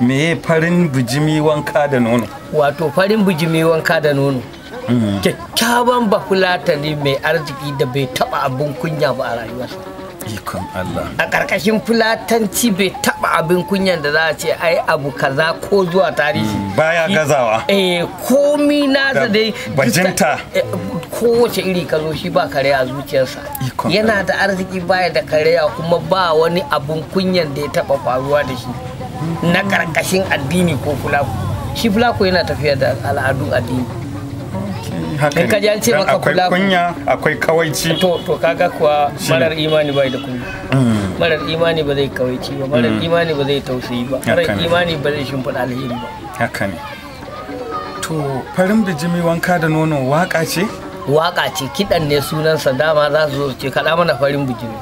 me farin bijimi wanka da nono wato farin bijimi wanka da nono kyakkyawan bafulatani mai arziki da bai taba abin kunya ba a rayuwarsa ikon Allah a ƙarƙashin fulatanci bai taba abin kunyan da za a ce ai abu kaza ko zuwa tarihi baya gazawa eh komi nasa Da dai bajinta. eh, kowace iri ka zo shi ba kare a zuciyarsa Ikon yana Allah. da arziki baya da karya kuma ba wani abun kunyan da ya taba faruwa da shi na karkashin addini ko fulaku shi fulaku yana tafiya da al'adun addini haka In ka ji an ce Dan maka akwai kula- kunya akwai kawaici to to kaga kuwa Shi ne. marar imani bai da kunya Mm. marar imani ba zai kawaici ba marar imani ba zai tausayi ba marar Haka ne. imani ba zai shimfiɗa alheri ba haka ne to farin bijimi wanka da nono waka ce waka ce kiɗan ne sunansa dama za su zo su ce kaɗa mana farin bijimi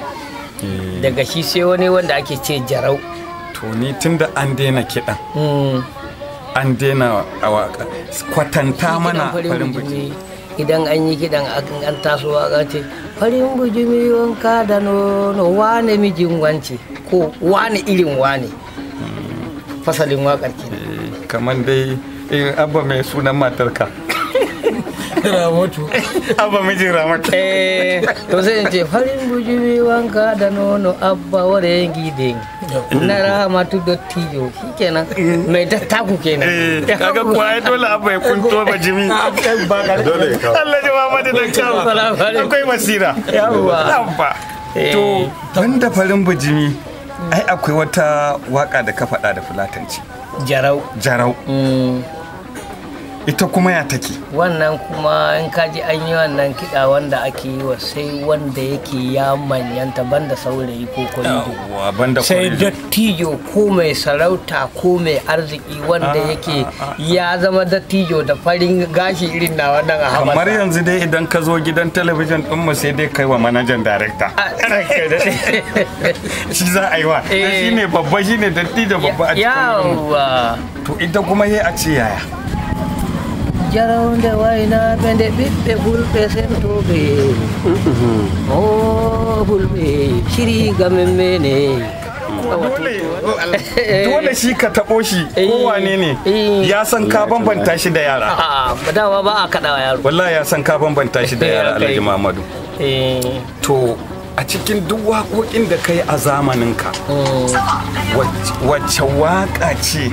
daga shi sai wani wanda ake ce jarau to ni tunda an daina kiɗan Mm. an daina a waka kwatanta Shi mana kiɗan farin bijimi idan an yi kiɗan akan an taso waka ce farin bijimi wanka da nono wane mijin wance ko wane irin wane fasalin wakar ke Eh, kamar dai eh, abba mai sunan matarka ramotu abba mijin ramata eh to sai in ce farin bijimi wanka da nono abba ware gidin na ramatu dottijo shikenan mai dattaku kenan Eh, kaga kuwa ai dole abba ya kunto bijimi Dole ya kawo. Allah ji Muhammadu da kyau Salamu alaikum. akwai basira Yawwa. abba Eh. to banda farin bijimi ai akwai wata waka da ka faɗa da fulatanci jarau jarau Mm. ita kuma ya take wannan kuma in kaji an yi wannan kiɗa wanda ake yi wa sai wanda yake ya manyanta banda saurayi ko kwalido Yawwa, banda sai kwarido. dattijo ko mai sarauta ko mai arziki wanda yake ya zama dattijo da farin gashi irin na wannan a kamar hamata yanzu dai idan ka zo gidan talabijin din mu sai dai kai wa manajan darekta shi za a yi wa Eh. shi ne babba shi ne datti da babba a cikin wurin. yawa to ita kuma yi a ce yaya jarawde wayna ɓende ɓiɓɓe fulɓe sentoɓe o fulɓe siriga men mene dole dole shi ka taɓo shi Eh. ko wane ne Eh. ya san ka bambanta shi da yara a dama ba a kaɗawa yaro wallahi ya san ka bambanta shi da Eh, yara okay. alhaji muhammadu Eh, to a cikin duk waƙoƙin da ka yi a zamaninka wac- wacce waƙa ce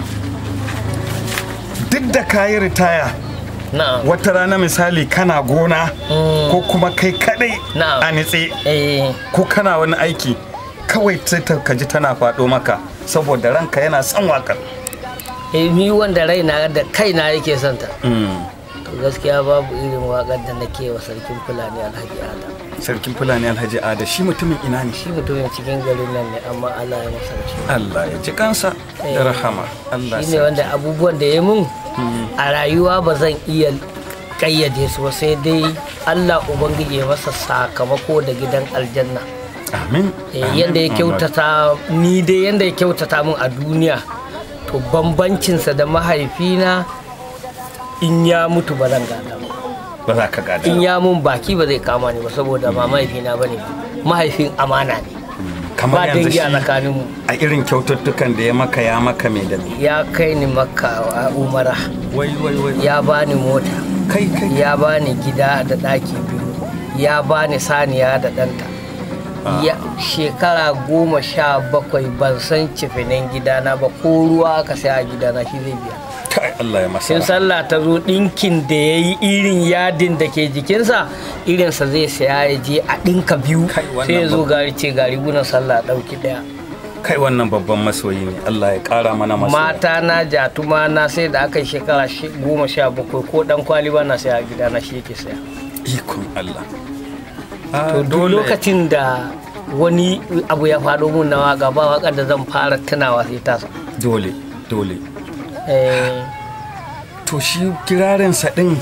duk da ka yi ritaya na'am wata rana misali kana gona Mm. ko kuma kai kadai Na'am. a nitse eh ko kana wani aiki kawai sai ta kaji tana faɗo maka saboda ranka yana son waƙar eh, ni wanda raina da kaina yake son ta to gaskiya babu irin waƙar da nake wa sarkin fulani alhaji adam sarkin fulani alhaji ada shi mutumin ina ne shi mutumin cikin garin nan ne amma allah ya masa rasuwa Allah ya ji kansa da rahama Allah shi ne wanda abubuwan da ya mun a rayuwa ba zan iya kayyade su ba sai dai Allah Ubangiji ya masa sakamako da gidan aljanna amin Eh, amin, yanda ya Muhammad. kyautata ni dai yanda ya kyautata min a duniya to bambancinsa da mahaifina in ya mutu ba zan gada ba ba za ka gada in ya mun baki ba zai kama ni ba saboda ba mahaifina ba ne mahaifin amana ne kamar ba yanzu dangi shi a tsakaninmu a irin kyaututtukan da ya maka ya maka mai da ya kai ni makka a umara wai wai wai ya bani mota kai kai ya bani gida da ɗaki biyu ya bani saniya da ɗanta ya shekara goma sha bakwai ban san cifinin gidana ba ko ruwa aka sai a gidana shi zai biya kai Allah ya masa sun sallah ta zo ɗinkin da ya yi irin yadin da ke jikinsa irinsa zai saya ya je a ɗinka biyu Kai, wannan sai ya zo ba- gari ce gari gunan sallah ɗauki ɗaya kai wannan babban masoyi ne Allah ya kara mana masoyi mata na jatuma na sai da aka yi shekara shi- goma sha bakwai ko ɗan kwali ba na saya a gidana shi yake saya ikon Allah to duk lokacin da wani abu ya faɗo mun na waka ba wakar da zan fara tunawa sai tasa dole dole eh to shi kirarinsa din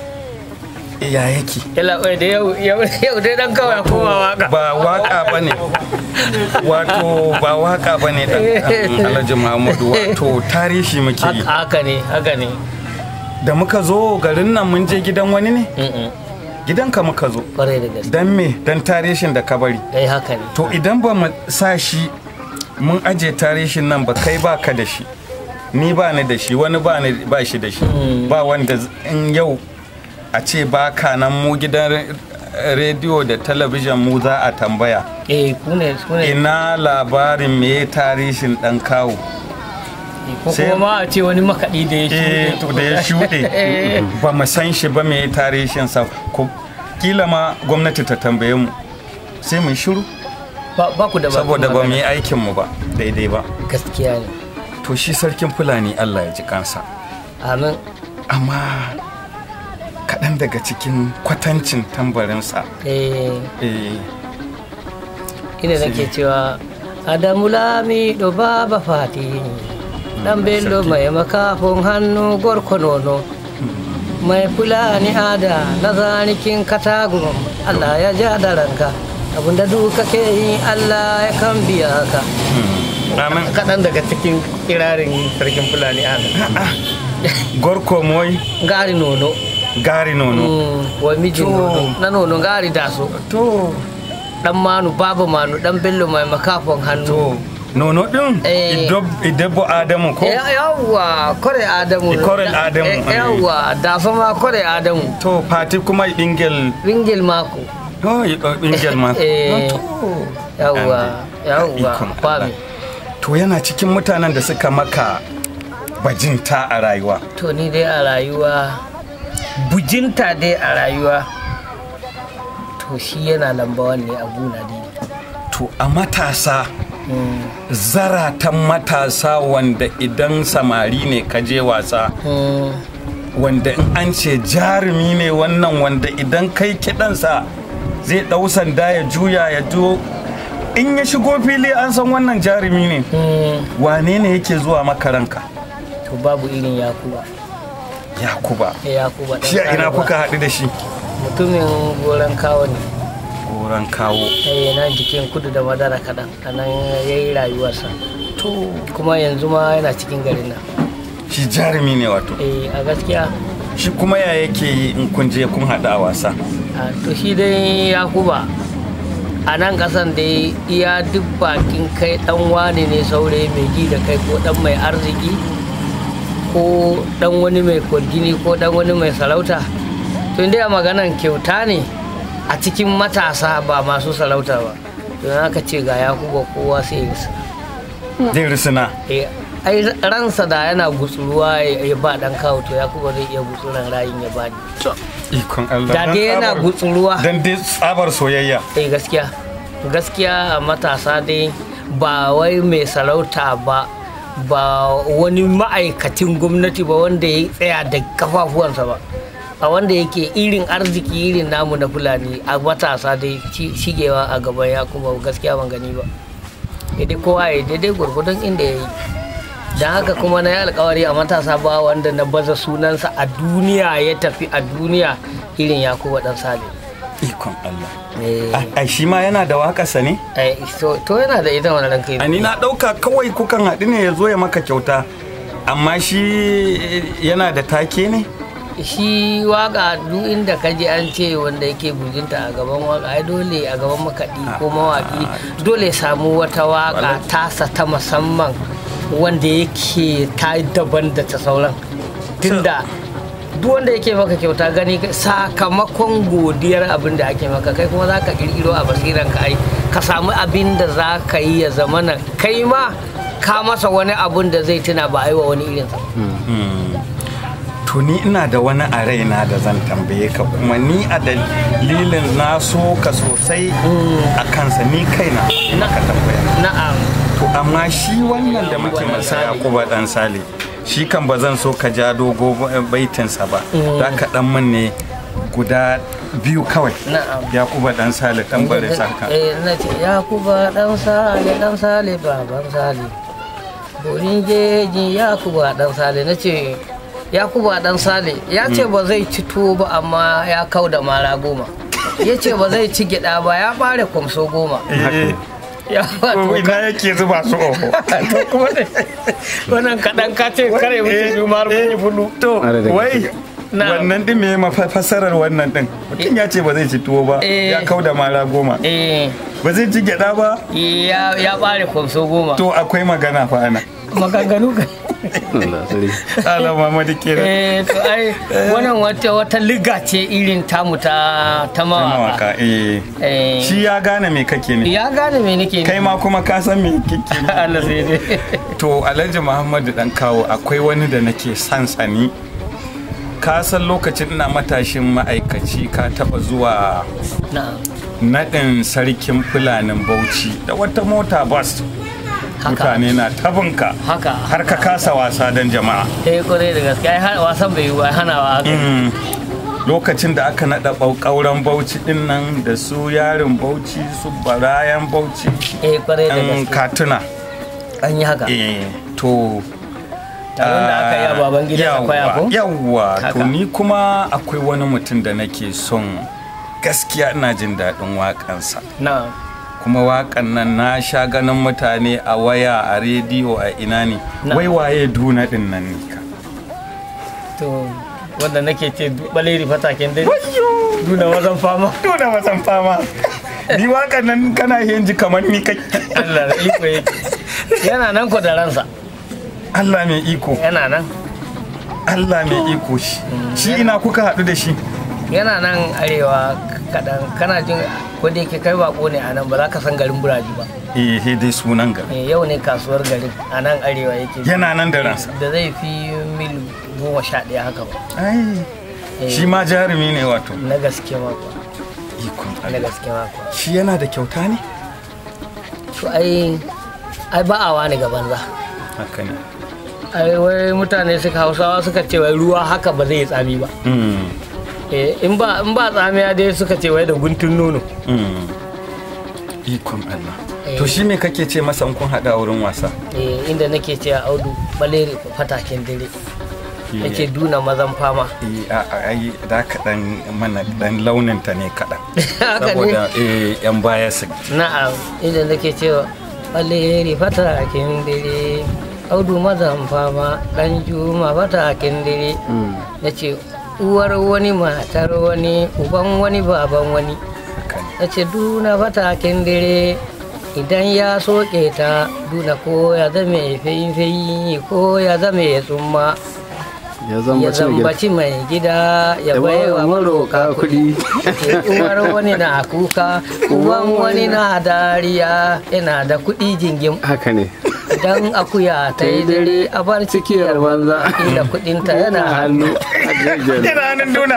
ya yake yalla oi da yau yau yau dai dan kawai kowa waka ba waka ba ne wato ba waka ba ne alhaji muhammadu wato tarihi muke yi haka haka ne haka ne da muka zo garin nan mun je gidan wani ne Mm-mm. gidanka muka zo kwarai da gaske don me don tarihin da ka bari dai haka ne to idan ba mu sa shi mun aje tarihin nan ba kai ba ka da shi ni ba ni da shi wani ba ni ba shi da shi ba wanda z- in yau a ce ba ka nan mu gidan re- rediyo da talabijin mu za a tambaya eh ku ne ku ne ina labarin me tarihin dan kawo ko sai- kuma ma a ce wani makaɗi da ya eh shuɗe to da ya shuɗe ba mu san shi ba me tarihin sa ko kila ma gwamnati ta tambaye mu sai mu shiru ba ba ku da bakin saboda ba mu magana. yi aikin mu ba daidai ba gaskiya ne to shi sarkin fulani Allah ya ji kansa amin amma kaɗan daga cikin kwatancin tambarinsa eh eh, ina nake cewa adamu lami do baba fati dan bello mai makafin hannu gorko nono mai fulani ada na zanikin katagun allah ya ja da ranka abinda duka ke yi allah ya kan biya ka amin kaɗan daga cikin kirarin sarkin fulani ada gorko moy gari nono gari nono Mm, wa mijin To. nono na nono gari daso to dan manu baba manu dan bello mai makafin hannu to nono din Eh. idabbo adamu ko Ya- yawwa kore adamu Kore Da- Adamu, eh, eh. yawwa da sama kore adamu to fati kuma bingel ringil mako to bingel ma Eh. to yawwa yawwa Ikon fami Allah. to yana cikin mutanen da suka maka bajinta a rayuwa to ni dai a rayuwa bujinta dai a rayuwa to shi yana lamba ne a guna dai to a matasa Mm, zaratan matasa wanda idan samari ne ka je wasa mm, wanda in an ce jarumi ne wannan wanda idan kai kiɗansa zai ɗau sanda ya juya ya jo in ya shigo fili an san wannan jarumi ne mm. wane ne yake zuwa makaranka to babu irin yakuba yakuba Eh, yakuba ɗan shi a ina Arewa. kuka haɗu da shi mutumin goron kawo ne goron kawo eh nan jikin kudu da madara kaɗan a nan ya yi rayuwarsa to kuma yanzu ma yana cikin garin nan shi jarumi ne wato eh a gaskiya shi kuma ya yake yi in kun je kun haɗu a wasa a to shi dai yakuba a nan kasan dai iya duk bakin kai dan wane ne saurayi mai ji da kai ko dan mai arziki ko dan wani mai kwargini ko dan wani mai sarauta to inda a maganan kyauta ne a cikin matasa ba masu sarauta ba to aka ce ga yakuba kowa sai ya zai risina Eh, ai ransa da yana gutsuruwa ya ya ba dan kawo to yakuba zai iya gutsuran rayin ya bani ikon Allah da dan dai yana tsabar- gutsuruwa dan dai tsabar soyayya eh gaskiya gaskiya a matasa dai ba wai mai sarauta ba ba wani ma'aikacin gwamnati ba wanda ya tsaya da kafafuwansa ba a wanda yake irin arziki irin namu na fulani a matasa dai ci- shigewa a gaban ya kuma gaskiya ban gani ba daidai kowa ya daidai gwargwadon inda ya yi don haka kuma na yi alkawari a matasa ba wanda na baza sunansa a duniya ya tafi a duniya irin yakuba dan sale ikon Allah Eh. ai shi ma yana da waƙarsa ne Eh, to to yana da ita wani ranka a ni na ɗauka kawai kukan haɗu ne ya zo ya maka kyauta amma shi yana da take ne shi waka duk inda ka ji an ce wanda yake bujinta a gaban waka ai dole a gaban makaɗi ko mawaƙi dole ya samu wata waka tasa ta musamman wanda yake ta daban da ta sauran tunda duk wanda yake maka kyauta gani ka- sakamakon godiyar abin da ake maka kai kuma za ka kirkiro a basiran ka ai ka samu abin da za ka yi ya zamana kai ma ka masa wani abun da zai tuna ba a yi wa wani irinsa to ni ina da wani a raina da zan tambaye ka kuma ni a dalilin na so ka sosai a kansa ni kaina ina ka tambaya na'am to amma shi wannan da muke masa yakuba dan sale shi kan ba zan so ka ja dogo baitinsa ba za ka dan min ne guda biyu kawai Na'am. yakuba dan sale tambare saka Eh, na ce Yakuba dan sale dan sale baban sale. Borin jeji Yakuba dan sale na ce Yakuba dan sale ya ce ba zai ci tuwo ba amma ya kau da mara goma. Ya ce ba zai ci gyaɗa ba ya bare kwamso goma. Eh, Ya ba to to ina yake zuba su oho to kuma ne wannan kaɗan ka ce kare wuce biyu ma har kun yi fulu. to wai Na. wannan din me mafasarar wannan din mutum ya ce ba zai ci tuwo ba Eh. ya kau da mara goma Eh, ba zai ci gyada ba ya ya bare kwamso goma. to akwai magana fa ana Maganganu ka. Allah sarki. Allah Muhammadu kenan eh to ai wannan wata wata liga ce irin tamu ta ta mawaka mawaka eh eh shi ya gane me kake ne ya gane me nake kai ma kuma ka san me kake ne Allah sai dai to Alhaji Muhammadu dan kawo akwai wani da nake son sani ka san lokacin ina matashin ma'aikaci ka taba zuwa na'am naɗin sarkin fulanin bauchi da wata mota bus haka mutane na tabinka haka har ka kasa wasa don jama'a eh kwarai da gaske ai har wasan bai yi ba hanawa haka Mm. lokacin da aka naɗa ƙauren bauchi ɗin nan da su yarin bauchi su barayan bauchi eh kwarai da ɗan gaske katuna an yi haka Eh, to Taron da aka yi a baban gidan yawwa, akwai ako? yawwa to Haka. ni kuma akwai wani mutum da nake son gaskiya ina jin daɗin waƙansa na'am kuma waƙan nan na sha ganin mutane a waya a rediyo a ina ne Na. wai waye duna ɗin nan ne ka to wanda nake ce baleri fataken dai duna wazan fama duna wasan fama ni waƙan nan kana yin ji kamar ni kai Allah da iko yake yana nan ko da ransa Allah mai iko yana nan Allah mai iko shi shi ina kuka haɗu da shi yana nan arewa kaɗan kana jin ko da yake kai bako ne a nan ba za ka san garin buraji ba eh he dai sunan ga Eh, yau ne kasuwar garin a nan arewa yake yana nan da ransa da zai fi mil goma sha ɗaya haka ba ai Eh, shi ma jarumi ne wato na gaske mako ikon na Allah gaske mako shi yana da kyauta ne to ai ai ba a wani ga banza haka ne ai wai mutane suka hausawa suka ce wai ruwa haka ba zai yi tsami ba Mm, Eh, in ba in ba tsamiya dai suka ce wai da guntun nono mm. ikon Allah Eh. to shi me kake ce masa in kun haɗa a wurin wasa Eh, inda nake ce a audu baleri fataken dare nake duna mazan fama Eh, a- a- ai da ka dan mana dan launin ta ne kaɗan Haka ne. saboda eh, yan baya su na'am inda nake cewa baleri fataken dare audu mazan fama dan juma fataken dare na ce uwar wani matar wani uban wani baban wani haka ne na ce duna fataken dare idan ya soke ta duna ko ya zame fayi ko ya zame tsumma Ya ya zama cin gida. zambaci mai gida ya Ya bai wa ba maroka kuɗi. uwar wani na kuka uban wani na dariya yana da kuɗi jingim Haka ne. idan akuya ta yi dare a bar Cikiyar banza. inda kuɗinta yana hannu hannu. yana hannun duna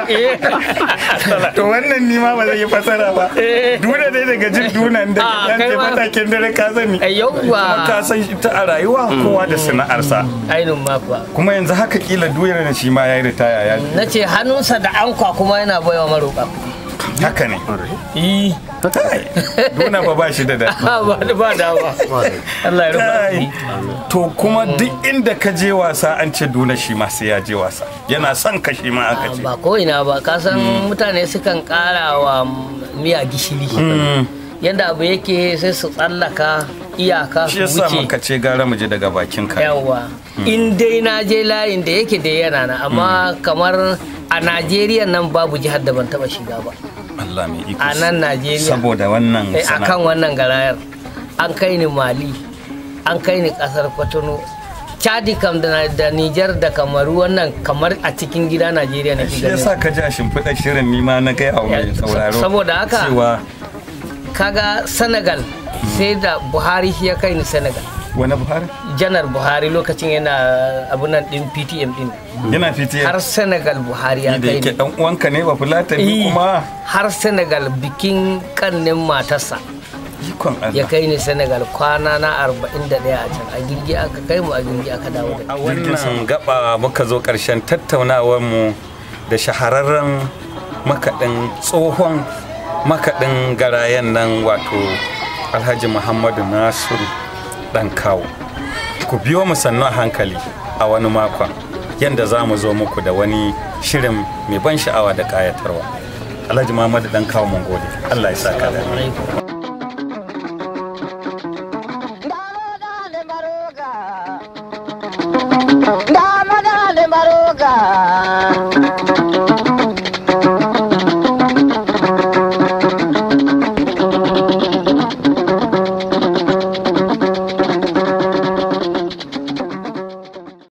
to wannan ni ma ba zai yi fasara ba duna dai daga jin dunan da Ah, yan kai ce ma- matakin dare ka sani Ai, yawwa. kuma ka san ita a rayuwa kowa da sana'arsa ainihin makuwa kuma yanzu haka kila duyar na shi ma ya yi ritaya ya na ce hannunsa da ankwa kuma yana baiwa maroƙa haka ne yi duna ba ba shi da daɗi ba ba dawa Allah ya rufa Kai. to kuma duk inda ka je wasa an ce duna shi ma sai ya je wasa yana son ka shi ma aka ce ba ko ina ba ka san mutane sukan ƙara wa miya gishiri yadda abu yake sai su tsallaka iyaka shi su yasa wuce muka ce gara mu je daga bakin ka yawa in dai na je layin da yake da yana na amma kamar a najeriya nan babu jihar da ban taba shiga ba Allah mai iko a nan najeriya saboda wannan Eh, sana'a. akan wannan garayar an kai ni mali an kai ni kasar kwatano chadi kam da, da nijar da kamaru wannan kamar a cikin gida najeriya na shi ganin yasa ka ji a shimfiɗa shirin nima na gaya wa mai Ya, sauraro saboda haka- cewa kaga senegal sai da buhari shi ya kai ni senegal wani buhari janar buhari lokacin yana abunan din ptm din yana fitiye har senegal buhari ya da kai yake ni dan uwanka ne ba fulatani Eh, kuma har senegal bikin kannin matarsa ikon ya Allah kai ni senegal kwana na 41 a can a girgi aka kai mu a girgi aka dawo da a wannan gaba muka zo ƙarshen tattaunawar mu da shahararren makaɗin tsohon makaɗin garayen nan wato alhaji muhammadu nasiru ɗan kawo ku biyo mu sannu a hankali a wani makon yadda za mu zo muku da wani shirin mai ban sha'awa da ƙayatarwa alhaji muhammadu ɗan kawo mun gode allah ya saka da alheri. Dama da baroga.